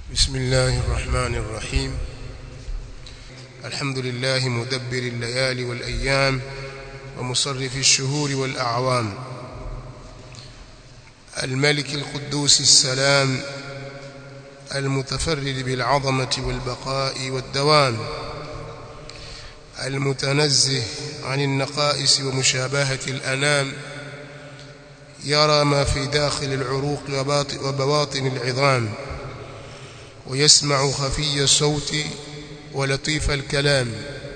بسم الله الرحمن الرحيم الحمد لله مدبر الليالي والأيام ومصرف الشهور والأعوام الملك القدوس السلام المتفرد بالعظمة والبقاء والدوام المتنزه عن النقائص ومشابهة الأنام يرى ما في داخل العروق وبواطن العظام ويسمع خفي الصوت ولطيف الكلام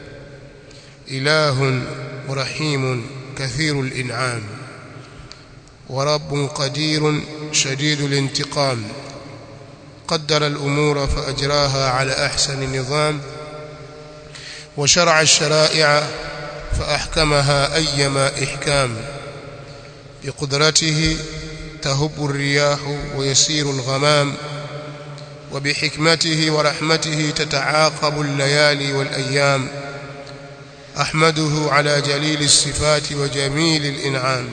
إله رحيم كثير الإنعام ورب قدير شديد الانتقام قدر الأمور فأجراها على أحسن نظام وشرع الشرائع فأحكمها أيما إحكام بقدرته تهب الرياح ويسير الغمام وبحكمته ورحمته تتعاقب الليالي والأيام أحمده على جليل الصفات وجميل الإنعام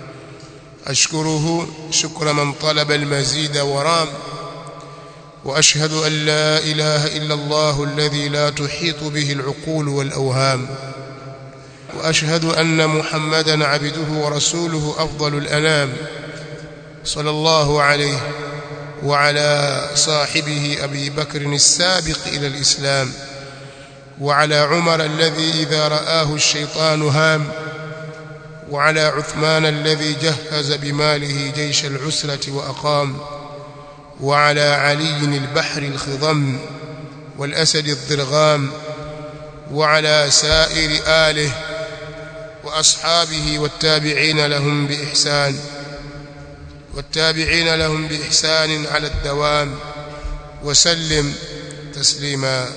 أشكره شكر من طلب المزيد ورام وأشهد أن لا إله إلا الله الذي لا تحيط به العقول والأوهام وأشهد أن محمدا عبده ورسوله أفضل الأنام صلى الله عليه وعلى صاحبه أبي بكر السابق إلى الإسلام وعلى عمر الذي إذا رآه الشيطان هام وعلى عثمان الذي جهز بماله جيش العسرة وأقام وعلى علي البحر الخضم والأسد الضرغام وعلى سائر آله وأصحابه والتابعين لهم بإحسان والتابعين لهم بإحسان على الدوام وسلم تسليما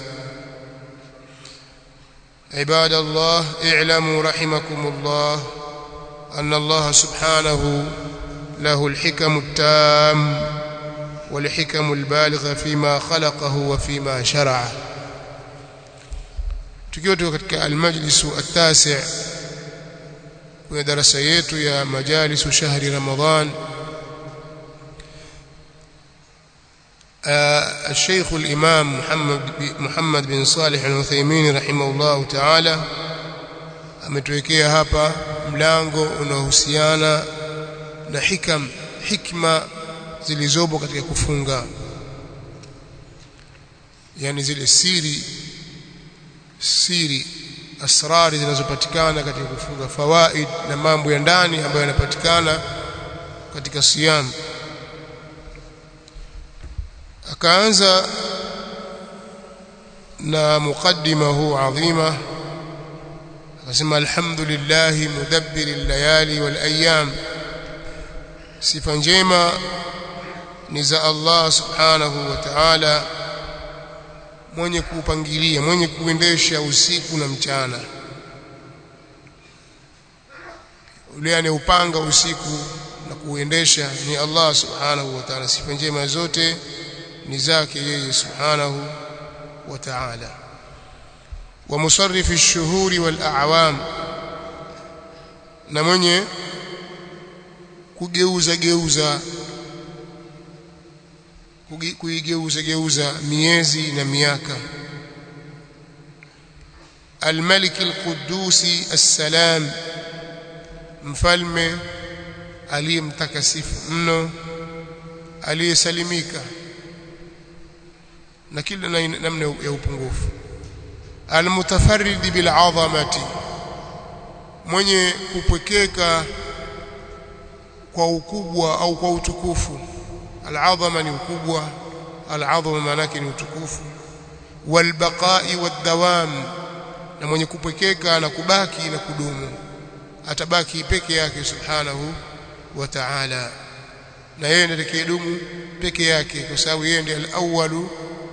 عباد الله اعلموا رحمكم الله أن الله سبحانه له الحكم التام والحكم البالغة فيما خلقه وفيما شرعه tukiwa tuko katika almajlisu atasi kwenye darasa yetu ya majalisu shahri ramadhan الشيخ الإمام محمد محمد بن صالح العثيمين رحمه الله تعالى ametuwekea hapa mlango unaohusiana na hikam hikma zilizopo katika kufunga yani zile siri siri asrari zinazopatikana katika kufunga fawaid na mambo ya ndani ambayo yanapatikana katika siyam akaanza na mukaddima huu adhima akasema alhamdulillah mudabbir al-layali wal ayyam sifa njema ni za Allah subhanahu wa ta'ala mwenye kuupangilia mwenye kuendesha usiku na mchana yule anayeupanga usiku na kuuendesha ni Allah subhanahu wa ta'ala sifa njema zote ni zake yeye subhanahu wa ta'ala wa musarrif ash-shuhuri wal a'wam na mwenye kugeuza geuza kuigeuza geuza miezi na miaka الملك القدوس السلام mfalme aliyemtakasifu mno aliyesalimika na kila namna ya upungufu almutafarrid bil'azamati mwenye kupwekeka kwa ukubwa au kwa utukufu al'azama ni ukubwa al'azama maana yake ni utukufu walbaqa'i wadawam na mwenye kupwekeka na kubaki na kudumu atabaki peke yake subhanahu wa ta'ala na yeye ndiye atakayedumu peke yake kwa sababu yeye ndiye al-awwalu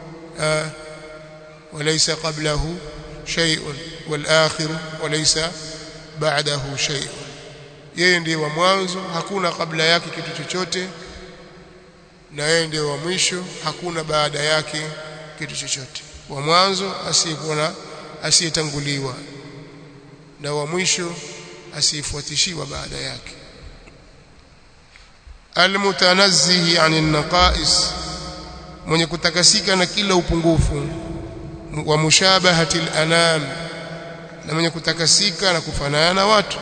وليس قبله شيء والآخر وليس بعده شيء yeye ndiye wa mwanzo hakuna kabla yake kitu chochote na yeye ndiye wa mwisho hakuna baada yake kitu chochote wa mwanzo asiyekuwa asiyetanguliwa na wa mwisho asiyefuatishiwa baada yake almutanazzihi 'anil naqais mwenye kutakasika na kila upungufu wa mushabahati al-anam na mwenye kutakasika na kufanana na watu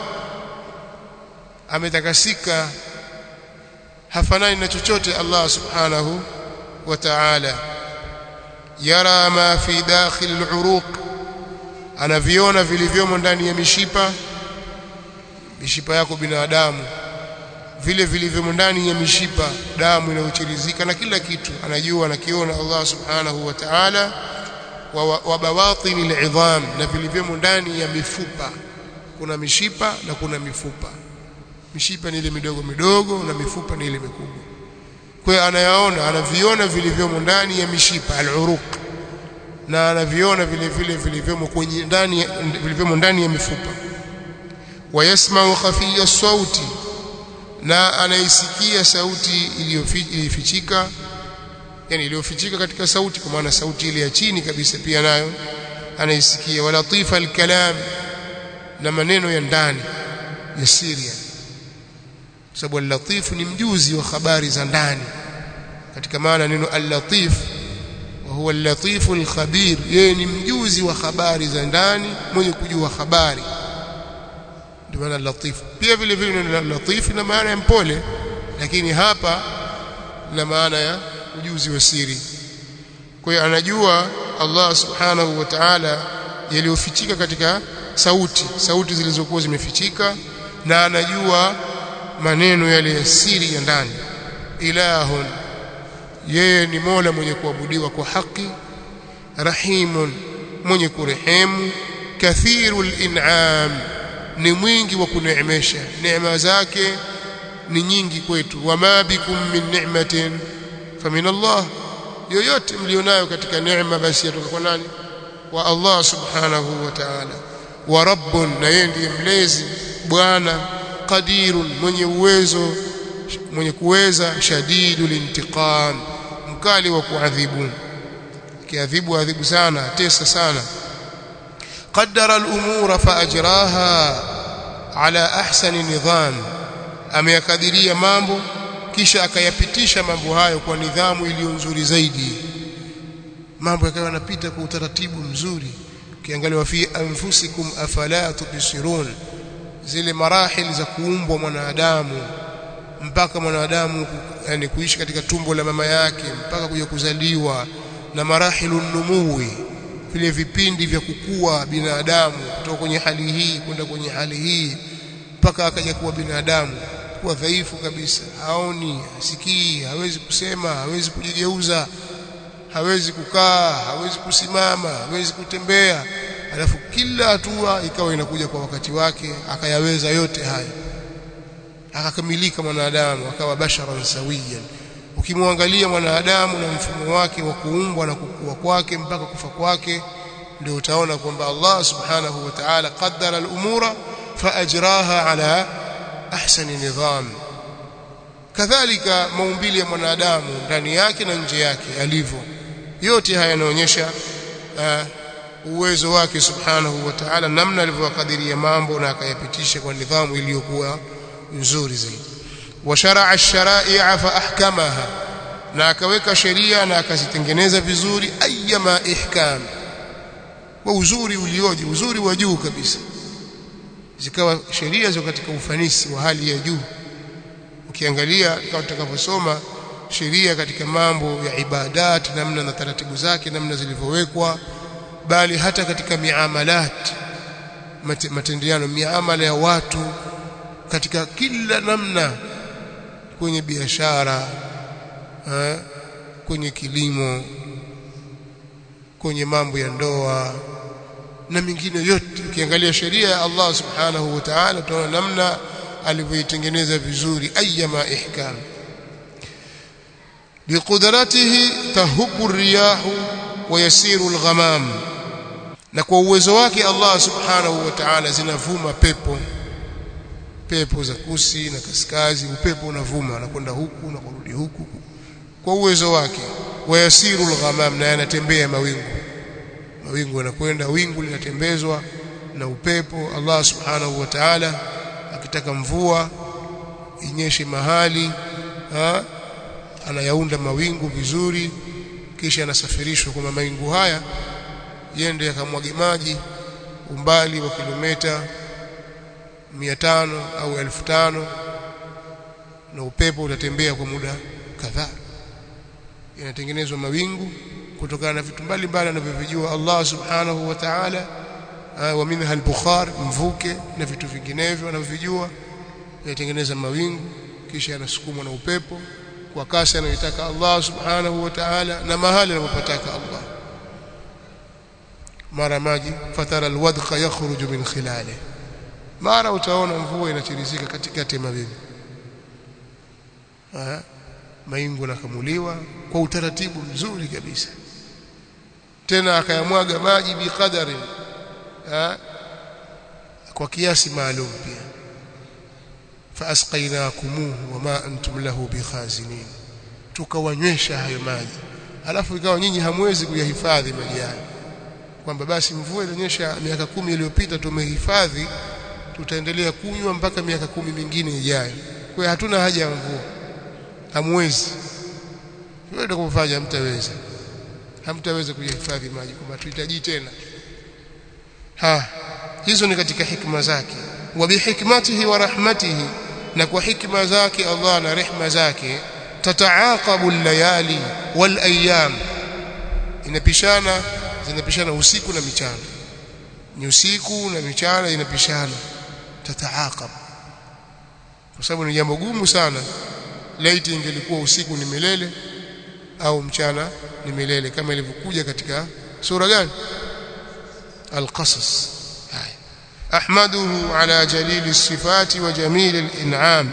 ametakasika hafanani na chochote Allah subhanahu wa ta'ala yara ma fi dakhil al-uruq anaviona vilivyomo ndani ya mishipa mishipa yako binadamu vile vilivyomo ndani ya mishipa damu inayochirizika na kila kitu anajua anakiona Allah subhanahu wa ta'ala wa, wa bawatini al-idham na vilivyomo ndani ya mifupa kuna mishipa na kuna mifupa mishipa ni ile midogo midogo na mifupa ni ile mikubwa kwa hiyo anayaona anaviona vilivyomo ndani ya mishipa al-uruq na anaviona vile vile vilivyomo kwenye ndani vilivyomo ndani ya mifupa wayasma'u khafiya sauti na anaisikia sauti iliyofichika yani iliyofichika katika sauti kwa maana sauti ile ya chini kabisa pia nayo anaisikia walatifa alkalam na maneno ya ndani ya siri sababu al-latif ni mjuzi wa habari za ndani katika maana neno al-latif wa huwa al-latif al-khabir yeye ni mjuzi wa habari za ndani mwenye kujua habari ndio maana latif pia vile vile neno latif na maana ya mpole lakini hapa na maana ya ujuzi wa siri kwa hiyo anajua Allah subhanahu wa ta'ala yaliyofichika katika sauti sauti zilizokuwa zimefichika na anajua maneno yale ya siri ya ndani ilahun yeye ni Mola mwenye kuabudiwa kwa haki rahimun mwenye kurehemu kathirul in'am ni mwingi wa kuneemesha neema zake ni nyingi kwetu wama bikum min ni'matin famin Allah yoyote mlionayo katika neema basi yatoka kwa nani wa Allah subhanahu wa ta'ala wa rabbun na yeye ndiye mlezi bwana qadirun mwenye uwezo mwenye kuweza shadidul intiqam mkali wa kuadhibu kiadhibu adhibu sana tesa sana qaddara al-umura fa ajraha ala ahsani nidham ameyakadiria mambo kisha akayapitisha mambo hayo kwa nidhamu iliyo nzuri zaidi mambo yakawa yanapita kwa utaratibu mzuri ukiangalia wa fi anfusikum afala tubsirun zile marahili za kuumbwa mwanadamu mpaka mwanadamu yani kuishi katika tumbo la mama yake mpaka kuja kuzaliwa na marahilu numuwi vile vipindi vya kukua binadamu kutoka kwenye hali hii kwenda kwenye hali hii mpaka akaja kuwa binadamu kuwa dhaifu kabisa haoni hasikii hawezi kusema hawezi kujigeuza hawezi kukaa hawezi kusimama hawezi kutembea alafu kila hatua ikawa inakuja kwa wakati wake akayaweza yote haya akakamilika mwanadamu akawa basharan sawiyan ukimwangalia mwanadamu na mfumo wake wa kuumbwa na kukua kwake mpaka kufa kwake ndio utaona kwamba Allah subhanahu wa ta'ala qaddara al-umura faajraha ala ahsani nidham kadhalika maumbile ya mwanadamu ndani yake na nje yake alivyo yote haya yanaonyesha uh, uwezo wake subhanahu wa ta'ala namna alivyokadiria mambo na akayapitisha kwa nidhamu iliyokuwa nzuri zaidi wa shar'a ash-shara'i'a fa ahkamaha na akaweka sheria na akazitengeneza vizuri ayyama ihkam kwa uzuri ulioje uzuri wa juu kabisa zikawa sheria ziko katika ufanisi wa hali ya juu ukiangalia kama tutakavyosoma sheria katika mambo ya ibadat namna na taratibu zake namna zilivyowekwa bali hata katika miamalat matendeano miamala ya watu katika kila namna kwenye biashara kwenye kilimo kwenye mambo ya ndoa na mingine yote ukiangalia sheria ya Allah subhanahu wa ta'ala utaona namna alivyoitengeneza vizuri ayyama ihkam biqudratihi tahubu riyahu wa yasiru alghamam na kwa uwezo wake Allah subhanahu wa ta'ala zinavuma pepo pepo za kusi na kaskazi upepo unavuma unakwenda huku na kurudi huku kwa uwezo wake wayasiru alghamam na yanatembea mawingu mawingu yanakwenda wingu linatembezwa na upepo Allah subhanahu wa ta'ala akitaka mvua inyeshe mahali ha? anayaunda mawingu vizuri kisha yanasafirishwa kwa mawingu haya yende yakamwage maji umbali wa kilomita 500 au 1500 na upepo utatembea kwa muda kadhaa yanatengenezwa mawingu kutokana na vitu mbalimbali anavyovijua Allah subhanahu wa ta'ala wa minha al-bukhar mvuke na vitu vinginevyo anavyovijua yatengeneza mawingu kisha yanasukumwa na upepo kwa kasi anayotaka Allah subhanahu wa ta'ala na mahali anapotaka Allah mara maji fatara alwadqa yakhruju min khilali mara utaona mvua inatirizika katikati ya mawingu maingu nakamuliwa kwa utaratibu mzuri kabisa tena akayamwaga maji biqadari kwa kiasi maalum pia faasqainakumuhu wama antum lahu bikhazinin tukawanywesha hayo maji alafu ikawa nyinyi hamwezi kuyahifadhi maji hayo kwamba basi mvua ilionyesha miaka kumi iliyopita tumehifadhi tutaendelea kunywa mpaka miaka kumi mingine ijayo kwa hatuna haja ya mvua hamwezi wewe ndio kufanya mtaweza hamtaweza kuyahifadhi maji kwamba tuhitaji tena ha hizo ni katika hikma zake wa bihikmatihi wa rahmatihi na kwa hikma zake Allah na rehma zake tataaqabu layali wal ayyam inapishana zinapishana usiku na michana ni usiku na michana inapishana tataaqab kwa sababu ni jambo gumu sana laiti ingelikuwa usiku ni milele au mchana ni milele kama ilivyokuja katika sura gani al-qasas ahmaduhu ala jalili sifati wa jamili al-in'am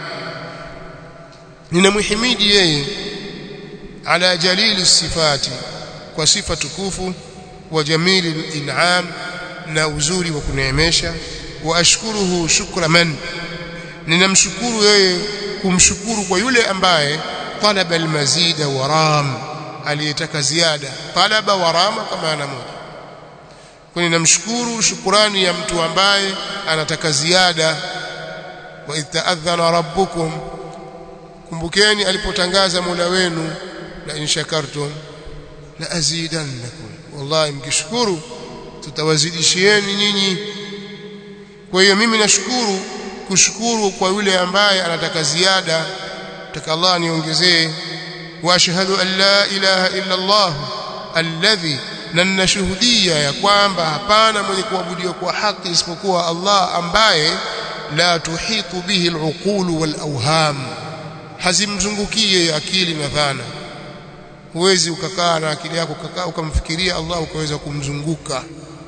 ninamhimidi yeye ala jalili sifati kwa sifa tukufu wa jamili al-in'am na uzuri wa kuneemesha wa ashkuruhu shukra man ninamshukuru yeye kumshukuru kwa yule ambaye talaba almazida waram aliyetaka ziada talaba warama kwa maana moja kwa ninamshukuru shukurani ya mtu ambaye anataka ziada wa itadhana rabbukum kumbukeni alipotangaza Mola wenu la in shakartum la azidannakum wallahi mkishukuru tutawazidishieni nyinyi kwa hiyo mimi nashukuru kushukuru kwa yule ambaye anataka ziada taka Allah niongezee wa ashhadu an la ilaha illa Allah alladhi na ninashuhudia ya kwamba hapana mwenye kuabudiwa kwa haki isipokuwa Allah ambaye la tuhitu bihi al-uqul wal-awham hazimzungukie akili na dhana huwezi ukakaa na akili yako ukakaa ukamfikiria Allah ukaweza kumzunguka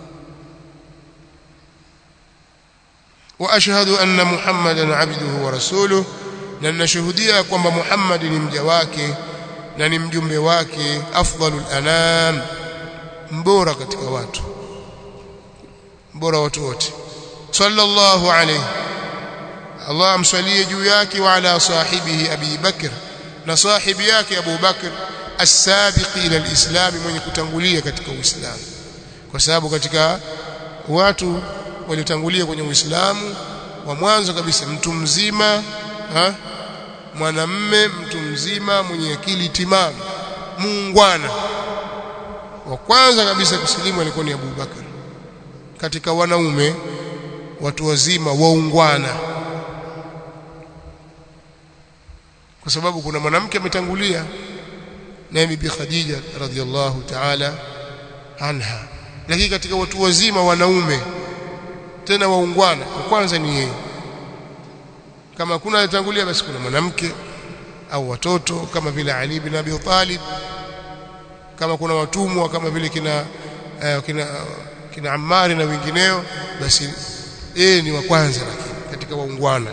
واشهد ان محمدا عبده ورسوله na ninashuhudia kwamba Muhammad ni mja wake na ni mjumbe wake afdalul anam mbora katika watu mbora watu wote sallallahu alayhi Allah amsalie juu yake wa ala sahibihi Abi Bakr na sahibi yake Abu Bakr as-sabiq ila al-islam mwenye kutangulia katika Uislamu kwa sababu katika watu waliotangulia kwenye Uislamu wa mwanzo kabisa mtu mzima ha? mwanamme mtu mzima mwenye akili timamu muungwana wa kwanza kabisa kusilimu alikuwa ni Abu Bakar katika wanaume watu wazima waungwana kwa sababu kuna mwanamke ametangulia naye bibi Khadija radhiallahu ta'ala anha lakini katika watu wazima wanaume tena waungwana wa kwanza ni yeye kama kuna alitangulia basi kuna mwanamke au watoto kama vile Ali bin Abi Talib kama kuna watumwa kama vile kina uh, kina kina Ammar na wengineo basi yeye ni wa kwanza lakini katika waungwana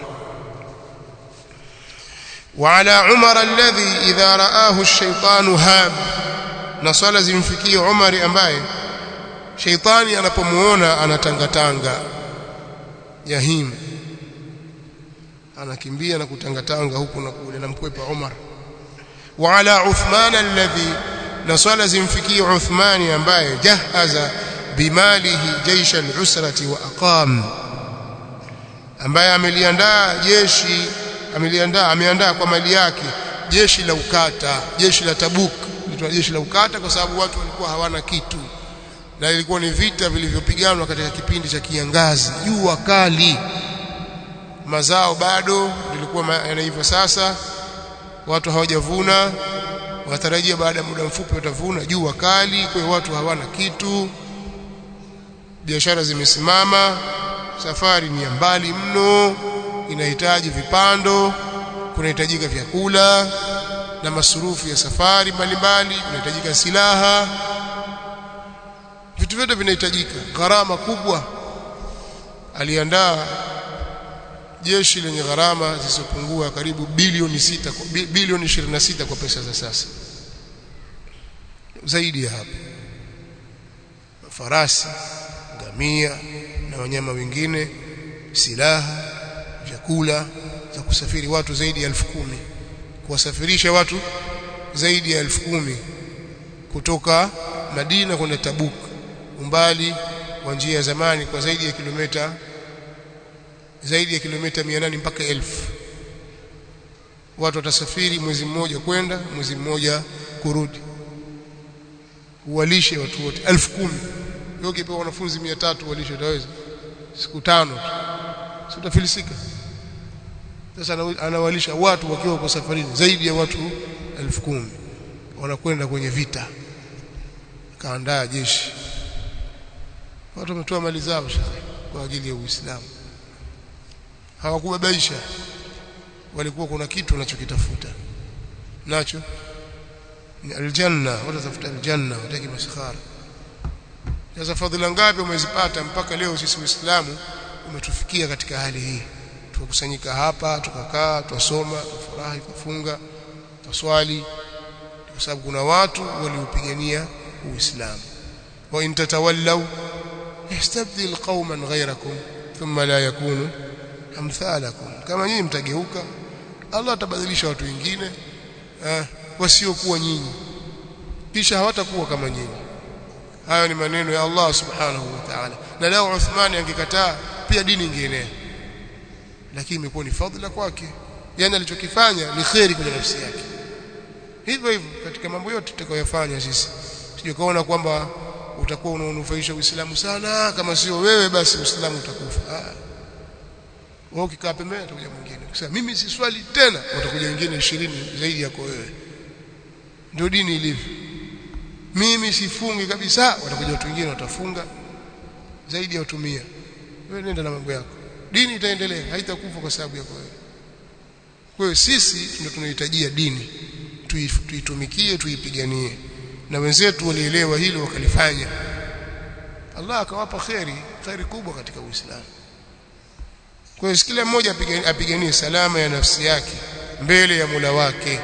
وعلى عمر الذي إذا رآه الشيطان هاب نصلا zimfikie Umar ambaye sheitani anapomuona anatangatanga yahim anakimbia na kutangatanga huku na kule namkwepa Umar wa ala Uthman alladhi na swala zimfikie Uthmani ambaye jahaza bimalihi jaisha al-usrati wa aqam ambaye ameliandaa jeshi ameliandaa ameandaa kwa mali yake jeshi la ukata jeshi la Tabuk linaitwa jeshi la ukata kwa sababu watu walikuwa hawana kitu na ilikuwa ni vita vilivyopiganwa katika kipindi cha kiangazi jua kali mazao bado lilikuwa yanaiva sasa watu hawajavuna watarajia baada ya muda mfupi watavuna jua kali kwa hiyo watu hawana kitu biashara zimesimama safari ni ya mbali mno inahitaji vipando kunahitajika vyakula na masurufu ya safari mbalimbali kunahitajika silaha vitu vyote vinahitajika gharama kubwa aliandaa jeshi lenye gharama zisizopungua karibu bilioni sita bilioni 26 kwa pesa za sasa zaidi ya hapo farasi ngamia na wanyama wengine silaha vyakula za kusafiri watu zaidi ya elfu kumi kuwasafirisha watu zaidi ya elfu kumi kutoka Madina kwenda Tabuk umbali wa njia ya zamani kwa zaidi ya kilomita zaidi ya kilomita 800 mpaka elfu watu watasafiri mwezi mmoja kwenda mwezi mmoja kurudi uwalishe watu wote elfu kumi wewe ukipewa wanafunzi 300 walishe utaweza siku tano tu si utafilisika sasa anawalisha watu wakiwa kwa safarini zaidi ya watu elfu kumi wanakwenda kwenye vita kaandaa jeshi watu wametoa mali zao shekhe kwa ajili ya Uislamu hawakubabaisha walikuwa kuna kitu wanachokitafuta nacho ni aljanna watatafuta aljanna wataki maskhara sasa fadhila ngapi umezipata mpaka leo sisi Uislamu umetufikia katika hali hii tukakusanyika hapa tukakaa twasoma tufurahi kufunga twaswali kwa sababu kuna watu waliopigania Uislamu wa in tatawallaw yastabdil qauman ghayrakum thumma la yakunu amthalakum kama nyinyi mtageuka Allah atabadilisha watu wengine eh, wasiokuwa nyinyi kisha hawatakuwa kama nyinyi hayo ni maneno ya Allah subhanahu wa ta'ala na leo Uthmani angekataa pia dini ingeenea lakini imekuwa ni fadhila kwake yani alichokifanya ni kheri kwenye nafsi yake hivyo hivyo katika mambo yote tutakayofanya sisi sije kaona kwamba utakuwa unaonufaisha Uislamu sana kama sio wewe basi Uislamu utakufa ah wao ukikaa pembeni atakuja mwingine ukisema mimi si swali tena watakuja wengine 20 zaidi yako wewe ndio dini ilivyo mimi sifungi kabisa watakuja watu wengine watafunga zaidi ya watumia wewe nenda na mambo yako dini itaendelea haitakufa kwa sababu yako wewe kwa hiyo sisi ndio tunahitajia dini tuitumikie tuipiganie na wenzetu walielewa hilo wakalifanya Allah akawapa kheri kheri kubwa katika Uislamu kwa hiyo kila mmoja apiganie salama ya nafsi yake mbele ya Mola wake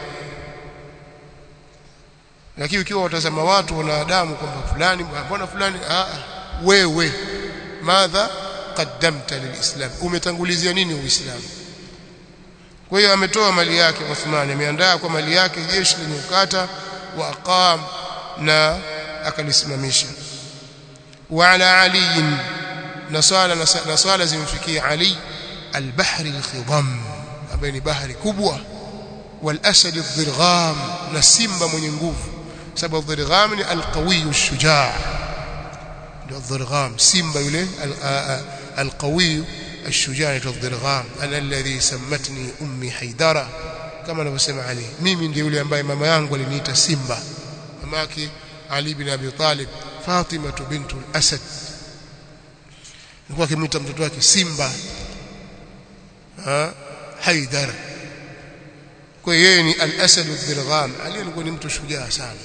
lakini ukiwa watazama watu wanadamu kwamba fulani mbona fulani ah wewe madha qaddamta lilislam umetangulizia nini uislamu kwa hiyo ametoa mali yake Uthman ameandaa kwa mali yake jeshi lenye ukata wa aqam na akalisimamisha wa ala ali na swala na swala zimfikia ali al-bahri al-khidam ambaye ni bahari kubwa wal asad ad-dirgham na simba mwenye nguvu sababu ad-dirgham ni al-qawi ash-shujaa ndio ad-dirgham simba yule al-qawi الشجاع الضرغام انا الذي سمتني امي حيدره kama anavyosema Ali mimi ndiye yule ambaye mama yangu aliniita simba mamake Ali bin Abi Talib Fatima bintu al-Asad alikuwa akimwita mtoto wake simba ha Haidar kwa yeye ni al-Asad al-Dirgham Ali alikuwa ni mtu shujaa sana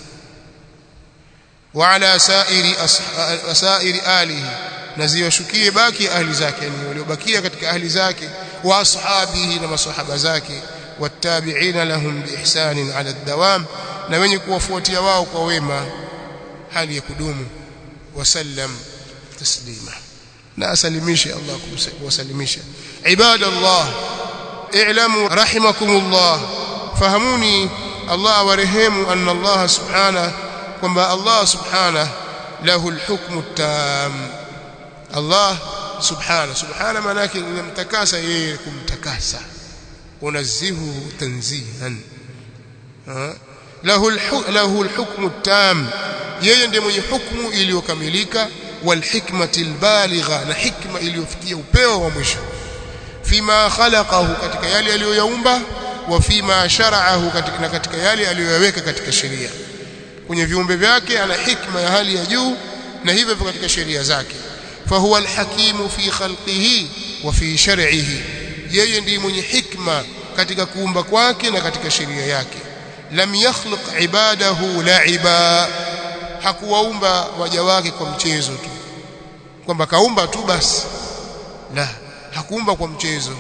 wa ala sairi sairi alihi na ziwashukie baki ahli zake yani waliobakia katika ahli zake wa ashabihi na masahaba zake wattabi'ina lahum biihsanin ala dawam na wenye kuwafuatia wao kwa wema hali ya kudumu wasallam taslima na asalimishe Allah kuwasalimisha ibadallah i'lamu rahimakumullah fahamuni Allah awarehemu anna Allah subhanahu kwamba Allah subhanahu lahu alhukmu at-tam Allah subhana subhana maana yake inamtakasa yeye kumtakasa unazihu tanzihan lahu lahu alhukmu tam yeye ndiye mwenye hukumu iliyokamilika walhikmati albaligha na hikma iliyofikia upeo wa mwisho fima khalaqahu katika yale aliyoyaumba wa fima shara'ahu katika na katika yale aliyoyaweka katika sheria kwenye viumbe vyake ana hikma ya hali ya juu na hivyo katika sheria zake fahuwa alhakimu fi khalqihi wa fi shar'ihi yeye ndiye mwenye hikma katika kuumba kwake na katika sheria yake lam yakhluq ibadahu la'iba hakuwaumba waja wake kwa mchezo tu kwamba kaumba tu basi la hakuumba kwa mchezo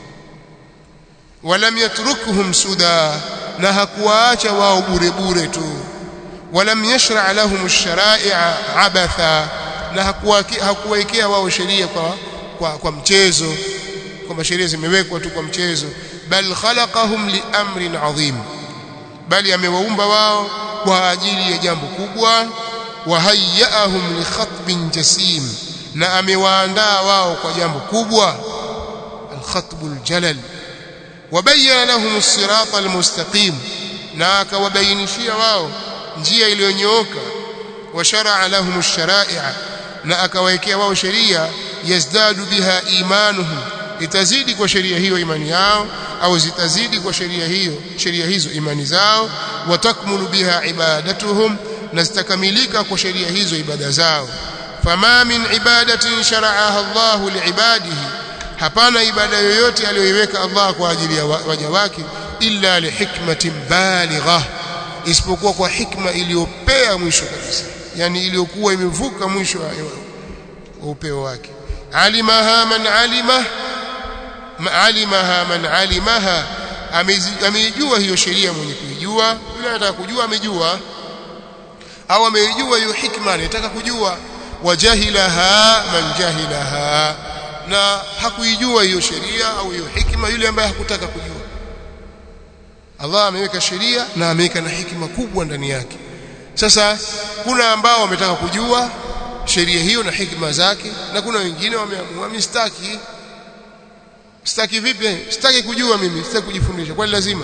walam yatrukuhum suda na hakuwaacha wao bure bure tu walam yashra' lahum ash-shara'i'a abatha na hakuwaekea wao sheria kwa, kwa kwa mchezo kwamba sheria zimewekwa tu kwa mchezo bal khalaqahum li amrin adhim bali amewaumba wao kwa ajili ya jambo kubwa wa hayyaahum li khatbin jasim na amewaandaa wao kwa jambo kubwa al-khatbul jalal wabayyana lahum as-sirata al-mustaqim na akawabainishia wao njia iliyonyooka wa shar'a lahum ash-shara'i'a na akawawekea wao sheria yazdadu biha imanuhum itazidi kwa sheria hiyo imani yao au zitazidi kwa sheria hiyo sheria hizo imani zao watakmulu biha ibadatuhum na zitakamilika kwa sheria hizo ibada zao fama min ibadatin shara'aha Allah liibadihi hapana ibada yoyote aliyoiweka Allah kwa ajili ya waja wake illa lihikmatin baligha isipokuwa kwa hikma iliyopea mwisho kabisa yani iliyokuwa imevuka mwisho wa upeo wake alimaha man alima alimaha man alimaha ameijua hiyo sheria mwenye kuijua yule anataka kujua amejua au ameijua hiyo hikma anataka kujua wajahilaha man jahilaha na hakuijua hiyo sheria au hiyo hikma yule ambaye hakutaka kujua Allah ameweka sheria na ameweka na hikima kubwa ndani yake sasa kuna ambao wametaka kujua sheria hiyo na hikima zake na kuna wengine wameamua mistaki sitaki vipi sitaki kujua mimi sitaki kujifundisha kwani lazima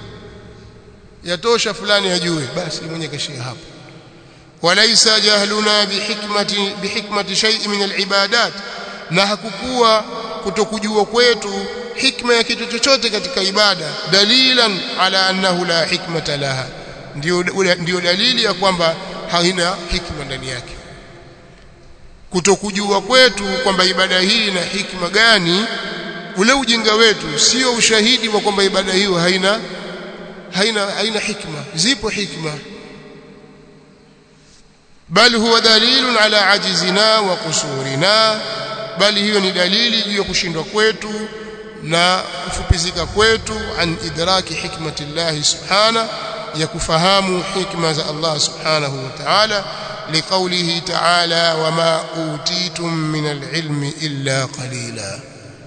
yatosha fulani ajue basi mwenye kashia hapo walaysa jahluna bihikmati bihikmati shay'in min alibadat na hakukuwa kutokujua kwetu hikma ya kitu chochote katika ibada dalilan ala annahu la hikmata laha ndio ndio dalili ya kwamba haina hikma ndani yake kutokujua kwetu kwamba ibada hii ina hikma gani ule ujinga wetu sio ushahidi wa kwamba ibada hiyo haina haina haina hikma zipo hikma bal huwa dalilun ala ajizina wa kusurina bali hiyo ni dalili juu ya kushindwa kwetu na kufupizika kwetu an idraki hikmati Allah subhana ya kufahamu hikma za Allah subhanahu wa ta'ala liqaulihi ta'ala wama utitum min alilmi illa qalila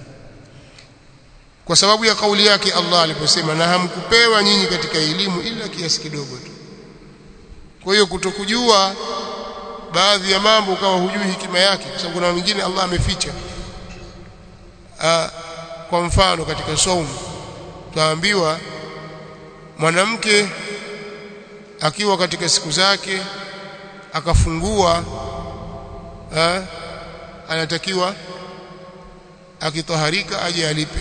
kwa sababu ya kauli yake Allah aliposema na hamkupewa nyinyi katika elimu ila kiasi kidogo tu kwa hiyo kutokujua baadhi ya mambo kama hujui hikima yake kwa sababu kuna wengine Allah ameficha kwa mfano katika saumu tuambiwa mwanamke akiwa katika siku zake akafungua ha, anatakiwa akitaharika aje alipe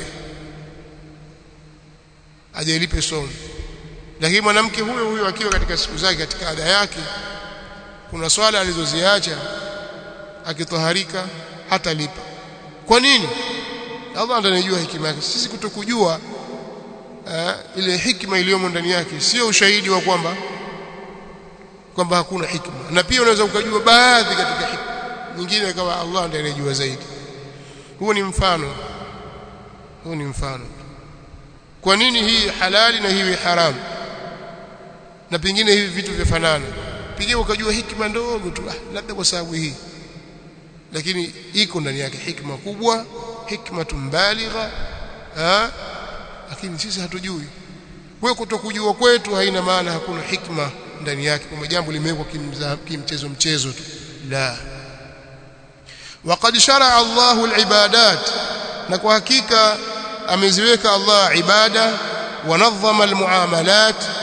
aje alipe somo lakini mwanamke huyo huyo akiwa katika siku zake katika ada yake kuna swala alizoziacha akitaharika hata lipa kwa nini Allah ndiye anajua hikima yake sisi kutokujua uh, ile hikma iliyomo ndani yake sio ushahidi wa kwamba kwamba hakuna hikma na pia unaweza ukajua baadhi katika hikma nyingine kama Allah ndiye anajua zaidi huo ni mfano huo ni mfano kwa nini hii halali na hii haramu na pengine hivi vitu vifanana pengine ukajua hikma ndogo tu ah, labda kwa sababu hii lakini iko ndani yake hikma kubwa hikma tumbaligha lakini sisi hatujui kwa kutokujua kwetu haina maana hakuna hikma ndani yake kwamba jambo limewekwa kimchezo mchezo tu la وقد شرع الله العبادات na kwa hakika ameziweka Allah ibada wanadhama almuamalat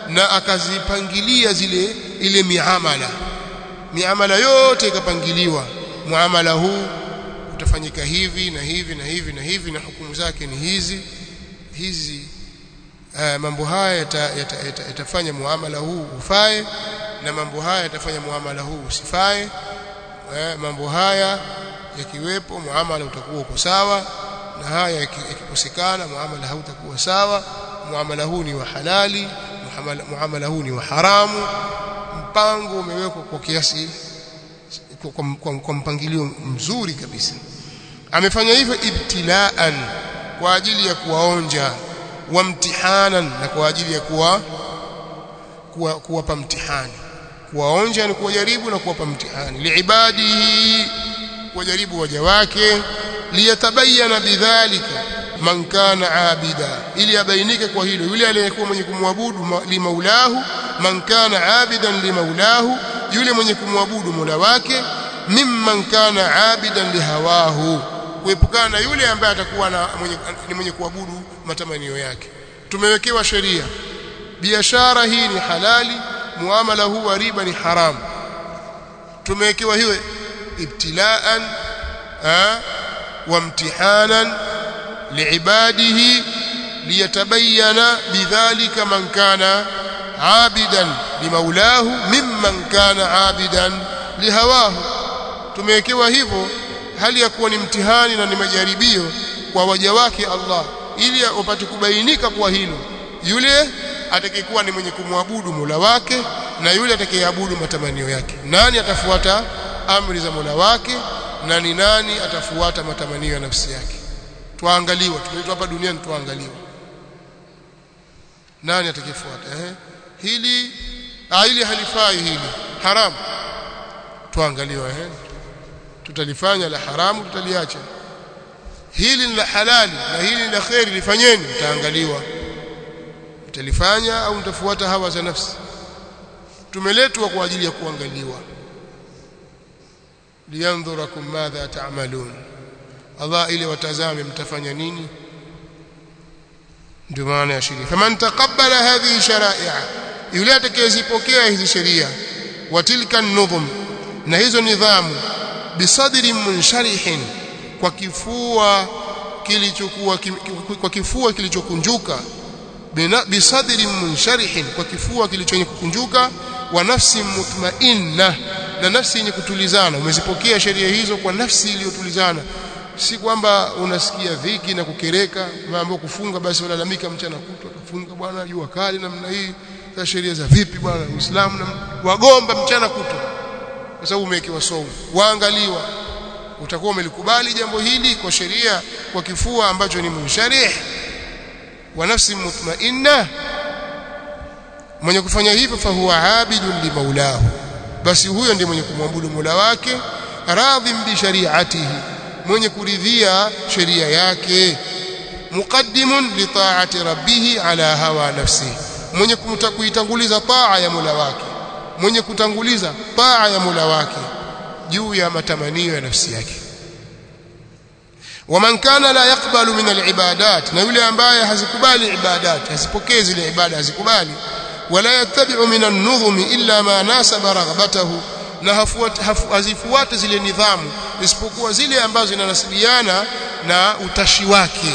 na akazipangilia zile ile miamala miamala yote ikapangiliwa muamala huu utafanyika hivi na hivi na hivi na hivi na hukumu zake ni hizi hizi uh, mambo haya yatafanya yata, yata, yata muamala huu ufae na mambo haya yatafanya muamala huu usifae uh, mambo haya yakiwepo muamala utakuwa uko sawa na haya yakikosekana muamala hautakuwa sawa muamala huu ni wa halali muamala, muamala huu ni wa haramu mpango umewekwa kwa kiasi kwa, kwa, kwa, kwa mpangilio mzuri kabisa amefanya hivyo ibtilaan kwa ajili ya kuwaonja wa mtihanan na kwa ajili ya kuwa kuwapa kuwa mtihani kuwaonja ni kuwajaribu na kuwapa mtihani liibadihi kuwajaribu waja wake liyatabayana bidhalika man kana abida ili abainike kwa hilo yule aliyekuwa mwenye kumwabudu limaulahu man kana abidan limaulahu yule mwenye kumwabudu Mola wake mimman kana abidan lihawahu kuepukana na yule ambaye atakuwa na mwenye, ni mwenye kuabudu matamanio yake tumewekewa sheria biashara hii ni halali muamala huu wa riba ni haramu tumewekewa hiyo ibtilaan wa mtihanan liibadihi liyatabayana bidhalika man kana abidan limaulahu mimman kana abidan lihawahu tumewekewa hivyo hali ya kuwa ni mtihani na ni majaribio kwa waja wake Allah ili wapate kubainika kwa hilo yule atakayekuwa ni mwenye kumwabudu Mola wake na yule atakayeabudu matamanio yake nani atafuata amri za Mola wake na ni nani atafuata matamanio ya nafsi yake tuangaliwa tumeitwa hapa duniani tuangaliwa nani atakayefuata eh hili ah hili halifai hili haram tuangaliwa eh tutalifanya la haramu tutaliacha hili ni la halali na hili ni la khairi lifanyeni mtaangaliwa mtalifanya au mtafuata hawa za nafsi tumeletwa kwa ajili ya kuangaliwa liyandhurakum madha ta'malun Allah ili watazame mtafanya nini ndio maana ya sheria faman taqabbala hadhihi shara'i'a yule atakayezipokea hizi sheria wa tilka nudhum na hizo nidhamu bisadri munsharihin kwa kifua kilichokuwa kwa kifua kilichokunjuka bisadri munsharihin kwa kifua kilichokunjuka wa nafsi mutmainna na nafsi yenye kutulizana umezipokea sheria hizo kwa nafsi iliyotulizana si kwamba unasikia dhiki na kukereka mambo kufunga basi walalamika mchana kutwa kufunga bwana jua kali namna hii za sheria za vipi bwana Uislamu na wagomba mchana kutwa kwa sababu umewekewa somo waangaliwa utakuwa umelikubali jambo hili kwa sheria kwa kifua ambacho ni munsharih wa nafsi mutmainna mwenye kufanya hivyo fahuwa abidun limaulahu basi huyo ndiye mwenye kumwabudu Mola wake radhim bi shari'atihi mwenye kuridhia sheria yake muqaddimun li ta'ati rabbih ala hawa nafsihi mwenye kuitanguliza taa ya Mola wake mwenye kutanguliza taa ya Mola wake juu ya matamanio ya nafsi yake waman kana la yakbalu min alibadat na yule ambaye hazikubali ibadat hazipokee zile ibada hazikubali wala yattabi'u min an-nudhum illa ma nasaba raghbatahu na hazifuate zile nidhamu isipokuwa zile ambazo zinanasibiana na utashi wake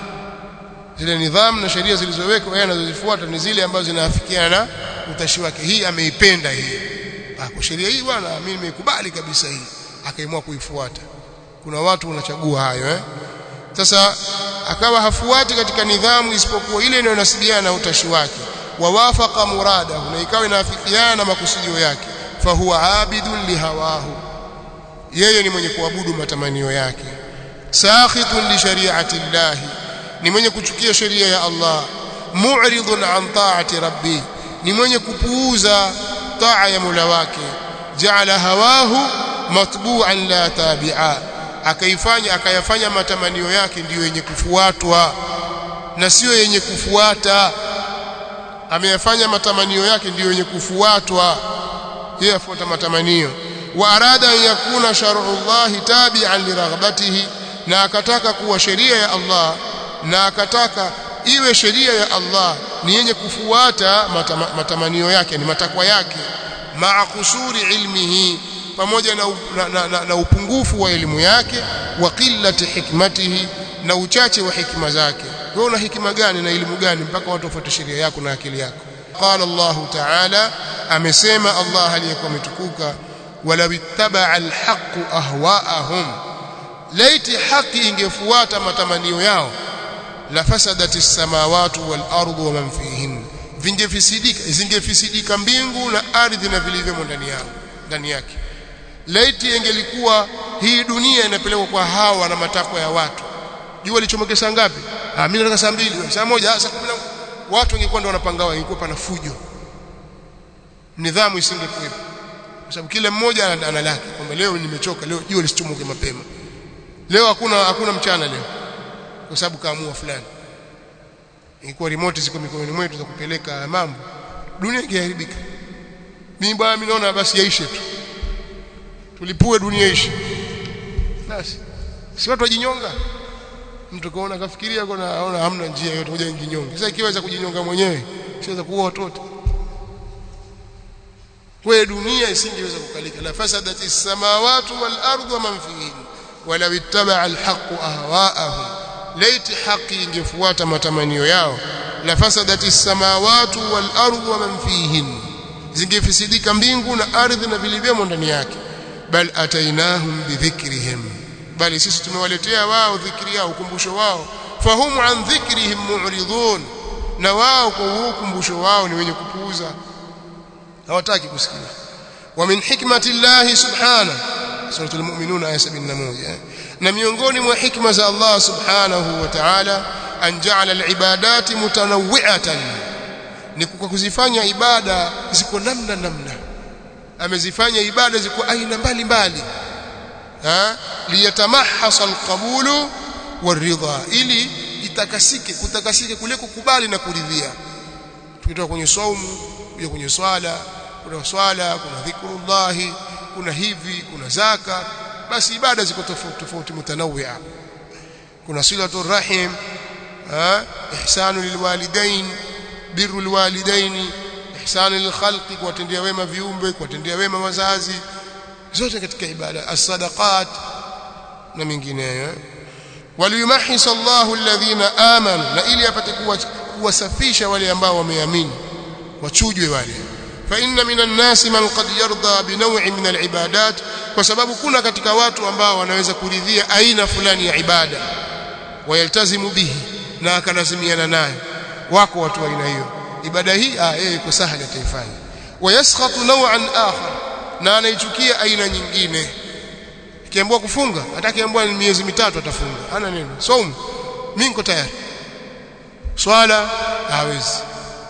zile nidhamu na sheria zilizowekwa yeye anazozifuata ni zile ambazo zinaafikiana na utashi wake hii ameipenda hii kwa sheria hii bwana mimi nimeikubali kabisa hii akaamua kuifuata kuna watu wanachagua hayo eh sasa akawa hafuati katika nidhamu isipokuwa ile inayonasibiana na utashi wake wawafaqa muradahu na ikawa inaafikiana na makusudio yake fahuwa abidun lihawahu yeye ni mwenye kuabudu matamanio yake sakhitun li shari'ati llahi ni mwenye kuchukia sheria ya Allah mu'ridun an ta'ati rabbi ni mwenye kupuuza taa ya Mola wake ja'ala hawahu matbu'an la tabi'a akaifanya akayafanya matamanio yake ndiyo yenye kufuatwa na sio yenye kufuata ameyafanya matamanio yake ndiyo yenye kufuatwa yeye afuata matamanio wa arada an yakuna shar'u Allah tabi'an li raghbatihi na akataka kuwa sheria ya Allah na akataka iwe sheria ya Allah ni yenye kufuata matama, matamanio yake ni matakwa yake maa kusuri ilmihi pamoja na, na, na, na, na upungufu wa elimu yake wa qillati hikmatihi na uchache wa hikima zake wewe una hikima gani na elimu gani mpaka watu wafuate sheria yako na akili yako qala Allah ta'ala amesema Allah aliyekuwa ametukuka walaw ittaba'a alhaq ahwa'ahum laiti haki ingefuata matamanio yao la fasadati samawati wal ardu wa man fihin vingefisidika zingefisidika mbingu na ardhi na vilivyomo ndani yao ndani yake laiti ingelikuwa hii dunia inapelekwa kwa hawa na matakwa ya watu jua lichomoke saa ngapi ah mimi nataka saa mbili saa moja saa 10 watu wangekuwa ndio wanapangawa ingekuwa pana fujo nidhamu isingekuwepo kwa sababu kila mmoja ana lake kwamba leo nimechoka leo jua lisichomoke mapema leo hakuna hakuna mchana leo kwa sababu kaamua fulani ingekuwa remote ziko mikononi mwetu za kupeleka mambo dunia ingeharibika mimi bwana mimi naona basi yaishe tu tulipue dunia ishi basi si watu wajinyonga mtu kaona kafikiria kuna aona hamna njia yote moja njinyonge sasa ikiweza kujinyonga mwenyewe siweza kuua watoto kwa dunia isingeweza kukalika la fasadati samawati wal ardu wa man fihin walaw ittaba'a al-haqqu ahwa'ahum laiti haki ingefuata matamanio yao la fasadati samawati wal ardu wa man fihin zingefisidika mbingu na ardhi na vilivyomo ndani yake bal atainahum bidhikrihim bali sisi tumewaletea wao dhikri yao ukumbusho wao fahum an dhikrihim mu'ridun na wao kwa ukumbusho wao ni wenye kupuuza hawataki kusikia wa min hikmati llahi subhanahu suratul mu'minun aya 71 na miongoni mwa hikma za Allah subhanahu wa ta'ala an ja'ala al-ibadati mutanawwi'atan ni kwa kuzifanya ibada ziko namna namna amezifanya ibada ziko aina mbalimbali ha liyatamahhasa alqabulu waridha ili itakasike kutakasike kule kukubali na kuridhia tukitoka kwenye saumu kuja kwenye swala kuna swala kuna dhikrullahi kuna hivi kuna zaka basi ibada ziko tofauti tofauti mutanawia kuna silatu rahim ha ihsanu lilwalidain birru lilwalidain ihsanu lilkhalqi kuwatendea wema viumbe kuwatendea wema wazazi zote katika ibada as-sadaqat na mingineyo waliyumahis Allahu alladhina amanu na ili apate kuwasafisha wale ambao wameamini wachujwe wale fa inna minan nasi man qad yarda bi naw'in min al-ibadat kwa sababu kuna katika watu ambao wanaweza kuridhia aina fulani ya ibada wayaltazimu bihi na akalazimiana nayo wako watu wa aina hiyo ibada hii ah yeye iko sahali ataifanya wayaskhatu naw'an akhar na anaichukia aina nyingine kiambiwa kufunga atakiambiwa ni miezi mitatu atafunga hana neno saumu mimi niko tayari swala hawezi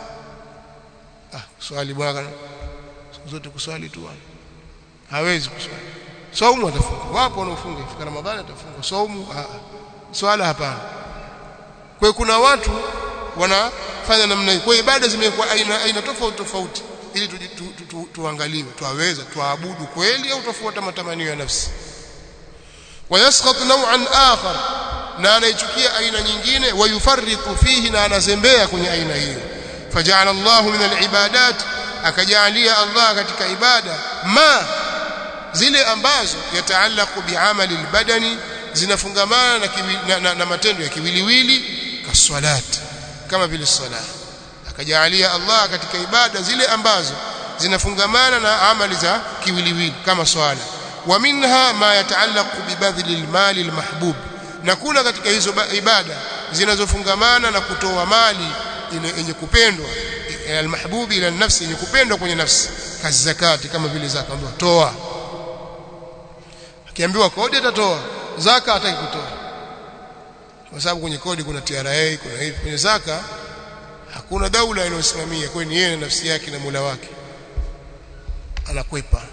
ah swali bwana siku zote kuswali tu hawezi kuswali saumu atafunga wapo wanaofunga ifika ramadhani atafunga saumu ah swala hapana kwa kuna watu wanafanya namna hii kwa ibada zimekuwa aina aina tofauti tofauti ili tuangaliwe tu, tu, tu, tuwaweza tuabudu kweli au tufuata matamanio ya nafsi wayasqat naw'an akhar na anaichukia aina nyingine wayufarritu fihi na anazembea kwenye aina hiyo faja'ala Allah min al-ibadat akajalia Allah katika ibada ma zile ambazo yataallaqu bi'amali al-badani zinafungamana na, kiwi, na, na, na matendo ya kiwiliwili kaswalat kama vile sala akajalia Allah katika ibada zile ambazo zinafungamana na amali za kiwiliwili kama swala wa minha ma yataallaqu bibadhli almali almahbub na kuna katika hizo ibada zinazofungamana na kutoa mali yenye kupendwa almahbubi ila nafsi yenye kupendwa kwenye nafsi kazi zakati kama vile zaka ambayo toa akiambiwa kodi atatoa zaka hataki kutoa kwa sababu kwenye kodi kuna TRA kuna hivi kwenye zaka hakuna daula inayosimamia kwa ni yeye na nafsi yake na Mola wake anakwepa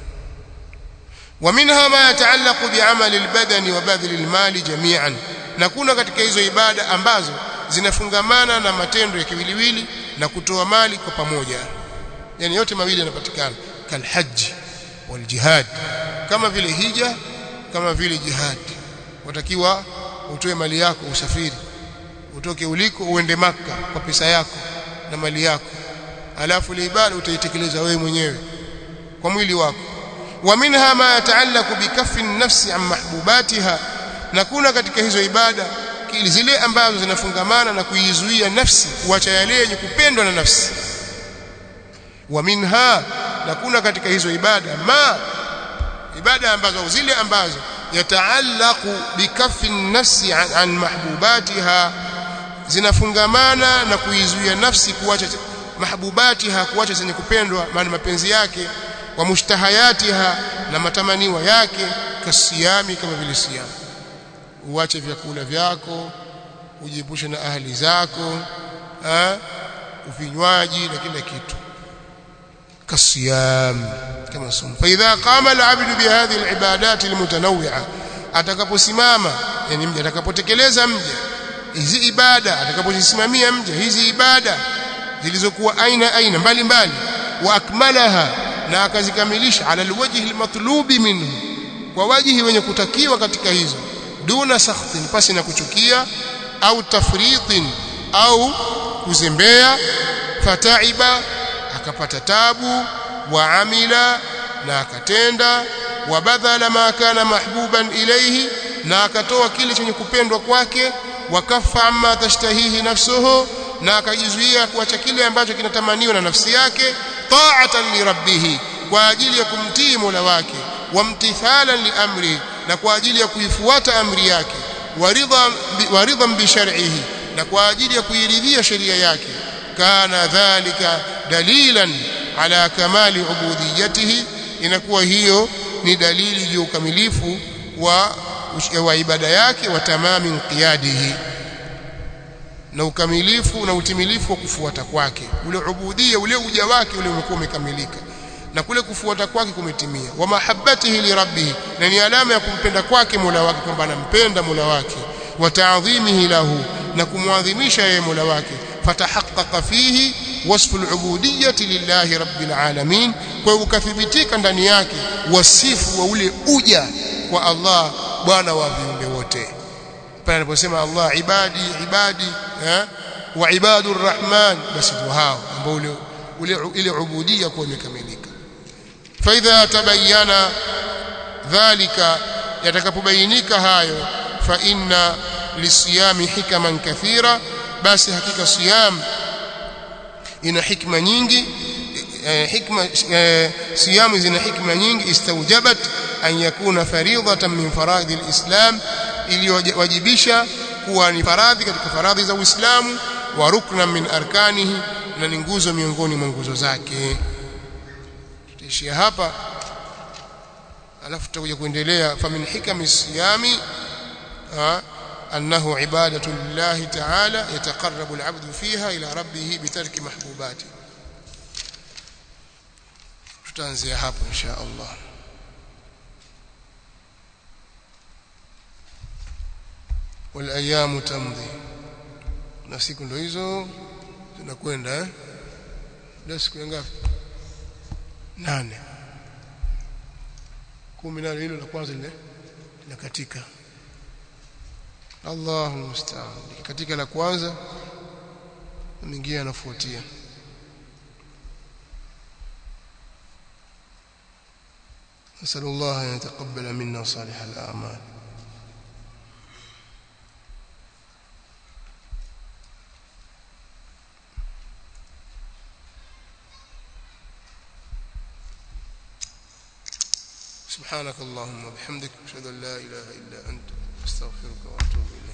ومنها ما يتعلق بعمل البدن وبذل المال جميعا na kuna katika hizo ibada ambazo zinafungamana na matendo ya kiwiliwili na kutoa mali kwa pamoja yani yote mawili yanapatikana kalhajj waljihad kama vile hija kama vile jihad watakiwa utoe mali yako usafiri utoke uliko uende maka kwa pesa yako na mali yako alafu ile ibada utaitekeleza wewe mwenyewe kwa mwili wako wa minha ma yataallaqu bikaffi an-nafsi an mahbubatiha na kuna katika hizo ibada zile ambazo zinafungamana na kuizuia nafsi kuacha yale yenye kupendwa na nafsi wa minha na kuna katika hizo ibada ma ibada ambazo zile ambazo yataallaqu bikaffi nafsi an, an mahbubatiha zinafungamana na kuizuia nafsi kuacha mahbubatiha kuacha zenye kupendwa maana mapenzi yake wa mushtahayatiha na matamaniwa yake kasiyami kama vile siyamu uache vyakula vyako ujiepushe na ahli zako ha? uvinywaji na kila kitu kasiyam kama sunna fa idha qama al-'abdu bi hadhihi al-ibadat al-mutanawwi'a atakaposimama yani mja atakapotekeleza mja hizi ibada atakapozisimamia mja hizi ibada zilizokuwa aina aina mbalimbali wa akmalaha na akazikamilisha ala alwajhi almatlubi minhu kwa wajihi wenye kutakiwa katika hizo duna sakhtin pasi na kuchukia au tafritin au kuzembea fataiba akapata tabu wa amila na akatenda wa badhala ma kana mahbuban ilayhi na akatoa kile chenye kupendwa kwake wakafa amma tashtahihi nafsuhu na akajizuia kuacha kile ambacho kinatamaniwa na nafsi yake ta'atan li rabbih kwa ajili ya kumtii Mola wake wamtithalan li amri na kwa ajili ya kuifuata amri yake waridha waridha bi shar'ihi na kwa ajili ya kuiridhia sheria yake kana dhalika dalilan ala kamali ubudiyatihi inakuwa hiyo ni dalili ya ukamilifu wa wa ibada yake wa tamami inqiyadihi na ukamilifu na utimilifu wa kufuata kwake ule ubudia ule uja wake ule umekuwa umekamilika na kule kufuata kwake kumetimia wa mahabbatihi li rabbih na ni alama ya kumpenda kwake Mola wake kwamba anampenda Mola wake wa ta'dhimihi lahu na kumwadhimisha yeye Mola wake fatahaqqaqa fihi wasfu al-ubudiyyati lillahi rabbil alamin kwa ukathibitika ndani yake wasifu wa ule uja kwa Allah bwana wa viumbe wote pale anaposema Allah ibadi ibadi eh wa ibadur rahman basi ndio hao ambao ule ule ile ubudia kwa imekamilika fa idha tabayyana dhalika yatakapobainika hayo fa inna lisiyami hikaman kathira basi hakika siyam ina hikma nyingi hikma siyamu zina hikma nyingi istaujabat an yakuna faridatan min faradhi alislam iliyowajibisha kuwa ni faradhi katika faradhi za Uislamu wa rukna min arkanihi na ni nguzo miongoni mwa nguzo zake tutaishia hapa alafu tutakuja kuendelea famin hikami siyami أنه عبادة لله تعالى يتقرب العبد فيها إلى ربه بترك محبوباته tutaanzia hapo insha Allah والايام تمضي na siku ndo hizo zinakwenda eh leo siku ngapi nane kumi na hilo la kwanza lile linakatika Allahu musta'an katika la kwanza mwingine anafuatia نسأل الله أن يتقبل منا صالح الأعمال سبحانك اللهم وبحمدك أشهد أن لا إله إلا أنت أستغفرك وأتوب إليك